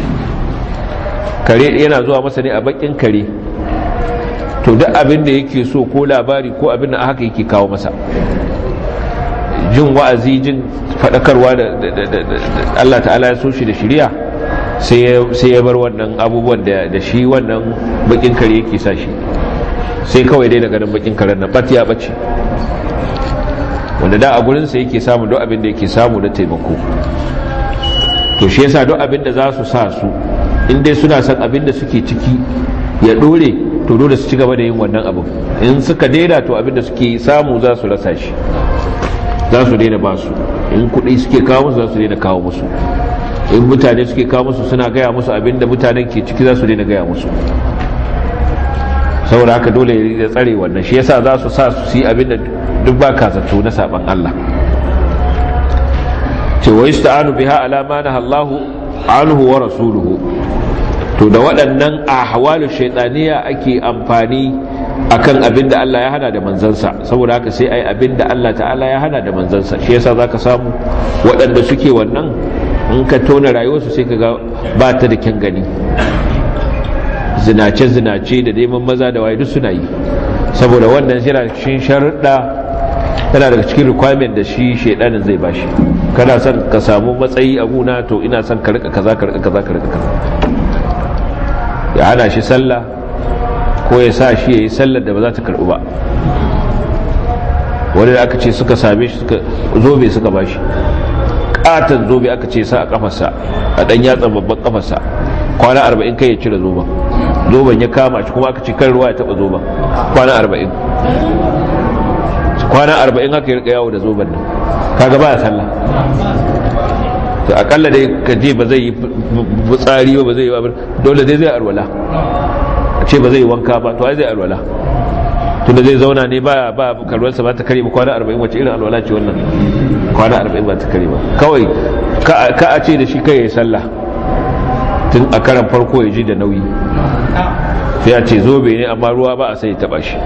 S1: kare yana zuwa masa ne a bakin kare to duk abin da yake so ko labari ko abin da haka yake kawo masa jin wa'azi jin fadakarwa da Allah ta'ala ya so shi da shari'a sai ya bar wannan abubuwan da shi wannan bakin kare yake sa shi sai kawai dai daga nan bakin karen nan bat ya bace wanda da a gurinsa yake samu duk abin da yake samu na taimako to shi yasa duk abin da za su sa su in dai suna son abin da suke ciki ya dore to dole su ci gaba da yin wannan abin in suka daina to abin da suke samu za su rasa shi za su daina ba su in kuɗi suke kawo musu za su daina kawo musu in mutane suke kawo musu suna gaya musu abinda mutanen ke ciki za su daina gaya musu saboda haka dole ya tsare wannan shi yasa za su sa su yi abinda duk ba ka zato na saban Allah ce wa yasta'anu biha ala ma Allahu anhu wa rasuluhu to da waɗannan ahwalu shaytaniya ake amfani akan abin da Allah ya hana da manzansa saboda haka sai ai abin da Allah ta'ala ya hana da manzansa shi yasa zaka samu waɗanda suke wannan in ka tona rayuwarsu sai ka ga ba ta da kyan gani zinace-zinace da neman maza da waye duk suna yi saboda wannan yana cikin sharuɗa yana daga cikin requirement da shi shaidanin zai bashi kana son ka samu matsayi a guna to ina son ka rika kaza ka rika kaza ka rika kaza ya hana shi sallah ko ya sa shi ya yi sallar da ba za ta karɓi ba wani da aka ce suka same shi suka zobe suka bashi katon zobe aka ce sa a kafarsa a dan yatsan babban kafarsa kwana arba'in kai ya cire zoben zoben ya kama shi kuma aka ce kan ruwa ya taba zoben kwana arba'in kwana arba'in haka ya rika yawo da zoben nan kaga ba ya sallah to akalla dai ka je ba zai yi tsari ba zai yi abin dole dai zai arwala a ce ba zai wanka ba to ai zai alwala tunda zai zauna ne ba ba kalwarsa ba ta kare ba kwana 40 wace irin alwala ce wannan kwana 40 ba ta kare ba kawai ka a ce da shi kai ya sallah tun a karan farko ya ji da nauyi sai a ce zobe ne amma ruwa ba a sai taba shi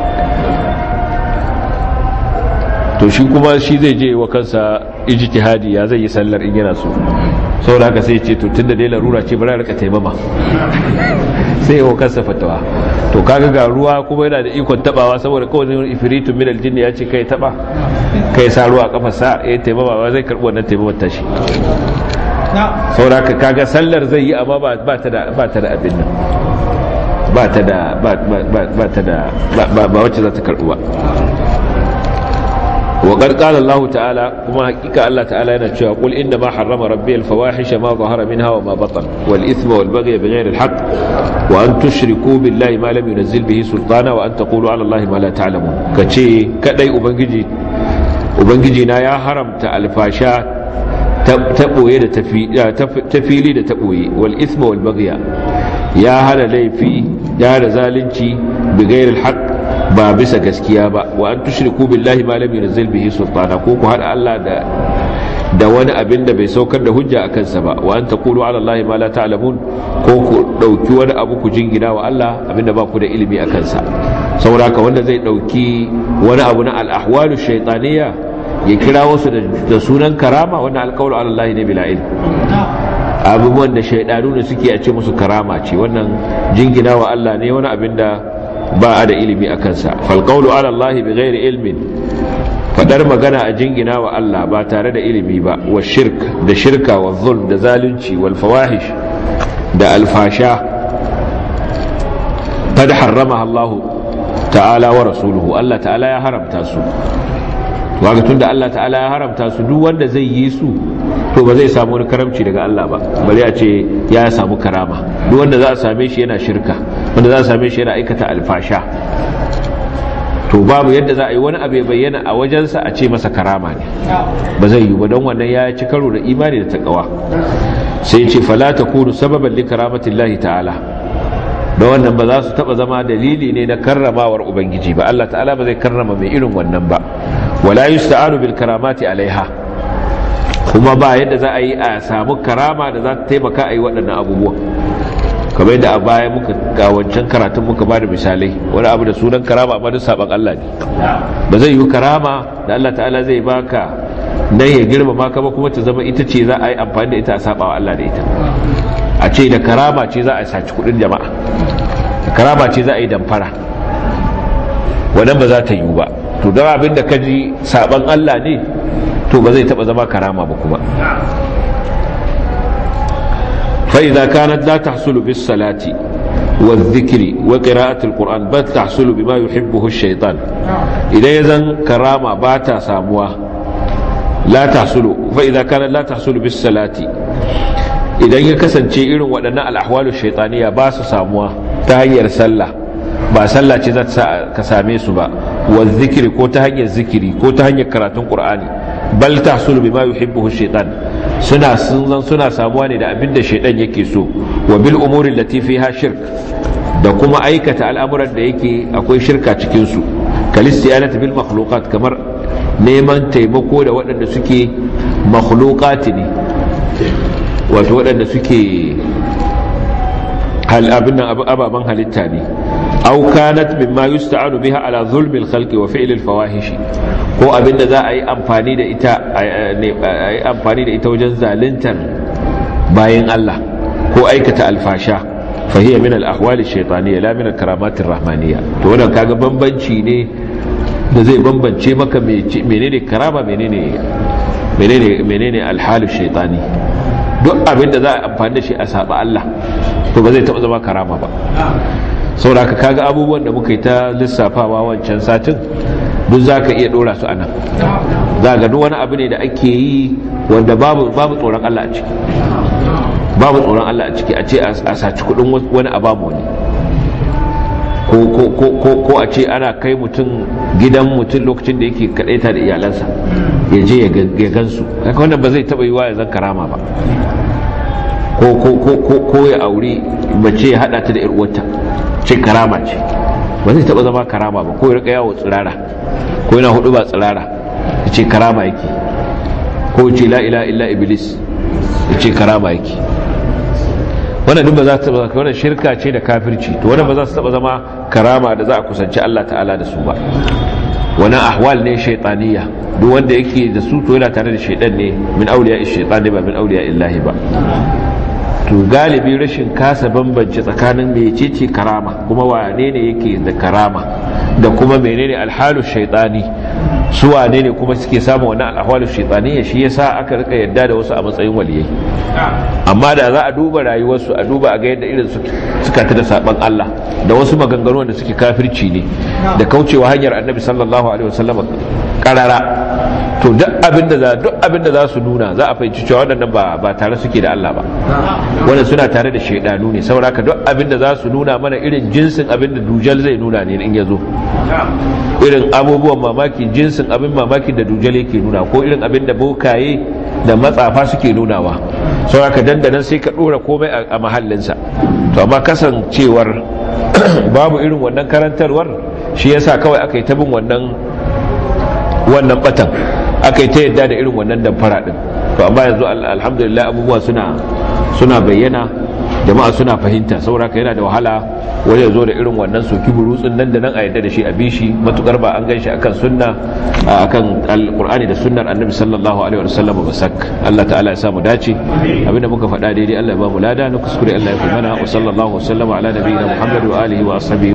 S1: to shi kuma shi zai je wa kansa ijtihadi ya zai yi sallar in yana so saboda haka sai ce to tunda dai larura ce bari rika taimama sai ya wa kansa fatawa to kaga ga ruwa kuma yana da ikon tabawa saboda kawai wani ifritun min aljinni ya ce kai taba kai sa ruwa kafa sa ya taimama ba zai karbi wannan taimamar tashi saboda haka kaga sallar zai yi amma ba ta da ba ta da abin nan ba ta da ba ta da ba wacce za ta karbi ba وقد قال الله تعالى كما حقيقة الله تعالى نتشوى قل إنما حرم ربي الفواحش ما ظهر منها وما بطن والإثم والبغي بغير الحق وأن تشركوا بالله ما لم ينزل به سلطانا وأن تقولوا على الله ما لا تعلمون كشي كدي أبنجي أبنجي يا حرم الفاشا تبوي تفيلي da taɓoye wal isma wal bagya ya hana laifi ya hana zalunci bi ghairil haqq ba bisa gaskiya ba wa an tushriku billahi ma lam yunzil bihi sultana ko ku hada Allah da da wani abin da bai saukar da hujja a kansa ba wa an taqulu ala Allah ma la ta'lamun ko ku dauki wani abu ku jingina wa Allah abinda ba ku da ilimi a kansa saboda haka wanda zai dauki wani abu na al-ahwalu shaytaniyya ya kira wasu da sunan karama wannan alqawlu ala Allah ne bila ilm abubuwan da shaydanu ne suke a ce musu karama ce wannan jingina wa Allah ne wani abin da ba a da ilimi a kansa falƙaulu ala Allah bi ghairi ilmin fadar magana a jingina wa Allah ba tare da ilimi ba wa shirk da shirka wa zulm da zalunci wal fawahish da alfasha kad harrama Allah ta'ala wa rasuluhu Allah ta'ala ya haramta su waga tunda Allah ta'ala ya haramta su duk wanda zai yi su to ba zai samu wani karamci daga Allah ba bari a ce ya samu karama duk wanda za a same shi yana shirka wanda za a same shi yana aikata alfasha to babu yadda za a yi wani abu ya bayyana a wajensa a ce masa karama ne ba zai yi ba don wannan ya ci karo da imani da takawa sai ce fala takunu sababan li karamatillahi ta'ala da wannan ba za su taba zama dalili ne na karramawar ubangiji ba Allah ta'ala ba zai karrama mai irin wannan ba wala yusta'anu bil karamati alaiha kuma ba yadda za a yi a samu karama da za ta taimaka a yi waɗannan abubuwan kamar yadda a baya muka ga wancan karatun muka ba da misalai wani abu da sunan karama amma duk saban Allah ne ba zai yi karama da Allah ta'ala zai baka nan ya girmama ka ba kuma ta zama ita ce za a yi amfani da ita a saba wa Allah da ita a ce da karama ce za a saci kudin jama'a da karama ce za a yi damfara wannan ba za ta yi ba to don abin da ka ji saban Allah ne to ba zai taba zama karama ba kuma فإذا كانت لا تحصل بالصلاة والذكر وقراءة القرآن بل تحصل بما يحبه الشيطان إذا يزن كرامة باتا ساموا لا تحصل فإذا كانت لا تحصل بالصلاة إذا يكسن شيء وأن الأحوال الشيطانية باس ساموا تهير سلة ba sallah ce za ka same su ba wa zikiri ko ta hanyar zikiri ko ta hanyar karatun qur'ani bal tahsulu bima yuhibbuhu shaytan suna sun suna samuwa ne da abin da shaytan yake so wa bil umuri allati fiha shirk da kuma aikata al'amuran da yake akwai shirka cikin su kalistiyanati bil makhluqat kamar neman taimako da waɗanda suke makhluqati ne wato waɗanda suke hal abin nan ababan halitta ne aw kanat mimma yusta'anu biha ala zulmi al-khalqi wa fi'l al-fawahish ko abinda za a yi amfani da ita a amfani da ita wajen zaluntar bayin Allah ko aikata alfasha fa hiya min al-ahwal ash-shaytaniyya la min al-karamat ar-rahmaniyya to wannan kaga bambanci ne da zai bambance maka menene karama menene menene menene al-halu shaytani duk abinda za a amfani da shi a saba Allah to ba zai taba zama karama ba saboda ka kaga abubuwan da muka yi ta lissafawa wancan satin duk za ka iya dora su anan za ga duk wani abu ne da ake yi wanda babu tsoron Allah a ciki babu tsoron Allah a ciki a ce a saci kudin wani a babu wani ko a ce ana kai mutum gidan mutum lokacin da yake kadaita da iyalansa ya je ya gansu haka wannan ba zai taba yi wa ya zan karama ba ko ya aure mace ya hada ta da 'yar uwarta ce karama ce ba zai taba zama karama ba ko ya rika yawo tsirara ko yana hudu ba tsirara ya ce karama yake ko ce la ila illa iblis ya ce karama yake wannan duk ba za ta taba wannan shirka ce da kafirci to wannan ba za su taba zama karama da za a kusanci Allah ta'ala da su ba wannan ahwal ne shaytaniya duk wanda yake da su to yana tare da shaytan ne min awliya ash-shaytan ba min awliya illahi ba to galibi rashin kasa bambance tsakanin mecece karama kuma wane ne yake da karama da kuma menene alhalu shaytani su wane ne kuma suke samun wannan alhalu shaytani shi yasa aka rika yadda da wasu a matsayin waliyai amma da za a duba rayuwarsu a duba a ga yadda irin suka ta da saban Allah da wasu maganganu da suke kafirci ne da kaucewa hanyar annabi sallallahu alaihi wasallam karara to duk abinda za duk abinda za su nuna za a fahimci cewa waɗannan ba ba tare suke da Allah ba wanda suna tare da shaidanu ne saboda duk abinda za su nuna mana irin jinsin abinda dujal zai nuna ne in ya zo irin abubuwan mamaki jinsin abin mamaki da dujal yake nuna ko irin abinda bokaye da matsafa suke nunawa saboda ka dandanan sai ka dora komai a mahallinsa to amma kasancewar babu irin wannan karantarwar shi yasa kawai aka yi ta bin wannan wannan batan aka yi ta yadda da irin wannan damfara din to amma yanzu alhamdulillah abubuwa suna suna bayyana jama'a suna fahimta saboda ka yana da wahala wani ya zo da irin wannan soki burutsun nan da nan a yadda da shi a bishi matukar ba an gan shi akan sunna akan alqur'ani da sunnar annabi sallallahu alaihi wasallam ba sak Allah ta'ala ya samu dace abinda muka faɗa daidai Allah ya ba mu lada na kuskure Allah ya fi mana wa sallallahu wasallama ala nabiyina Muhammad wa alihi wa ashabihi